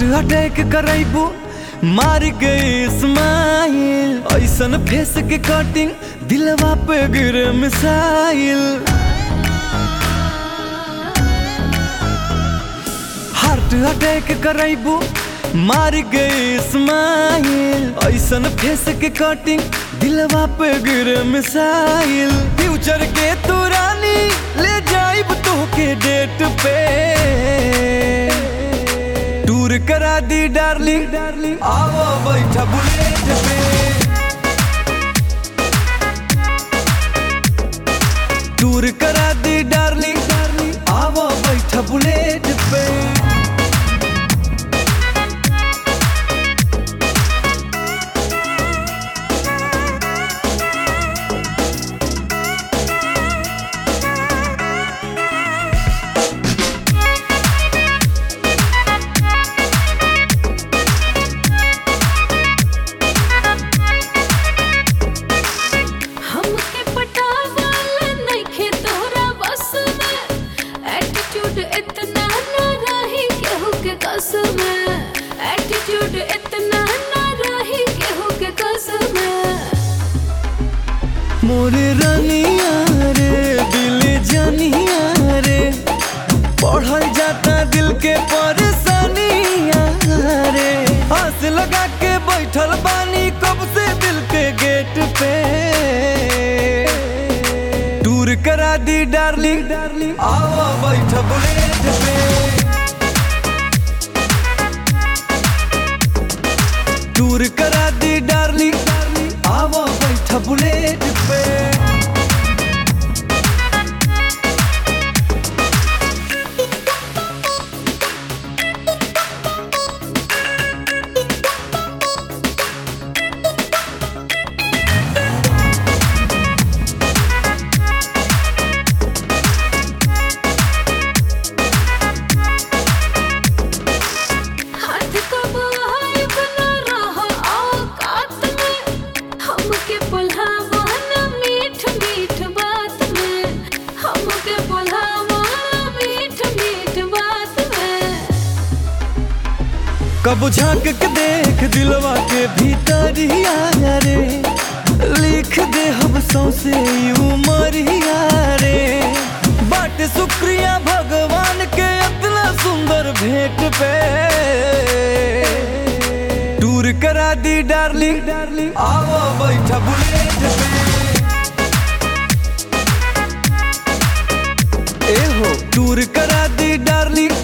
heart attack करैबू मार गई स्माइल ऐसन फेस के कटिंग दिलवा पे गिरे मिसाइल हार्ट अटैक करैबू मार गई स्माइल ऐसन फेस के कटिंग दिलवा पे गिरे मिसाइल फ्यूचर के तू रानी ले जाइब तो के डेट पे टूर करा दी डार्लिंग डार्लिंग आओ बैठा बुलेट पे टूर करा दी डार्लिंग डार्लिंग आओ बैठा बुलेट पे हमके पटावाला नइखे तोहरा बस में एटीट्यूड इतना ना रही केहू के कस में एटीट्यूड इतना ना रही केहू के कस में मोरे रनिया रे दिल जानिया रे पढ़ल जाता दिल के परेशानिया रे हंस लगा के बैठल बानी कब से दिल के गेट पे टूर करा दी डार्लिंग डार्लिंग आओ बैठ बुलेट पे टूर करा दी डार्लिंग डार्लिंग आओ बैठ बुलेट पे हाथ कब हाय बना रहा औकात में हमके बुलावा ना मीठ मीठ बात में हमके बुलावा ना मीठ मीठ बात में कब झांक के देख दिलवा के भीतर ही आया रे लिख दे हम सौसे उमरिया रे बट शुक्रिया भगवान के इतना सुंदर भेंट पे टूर करा दी डार्लिंग डार्लिंग आओ बैठा बुलेट पे ए हो टूर करा दी डार्लिंग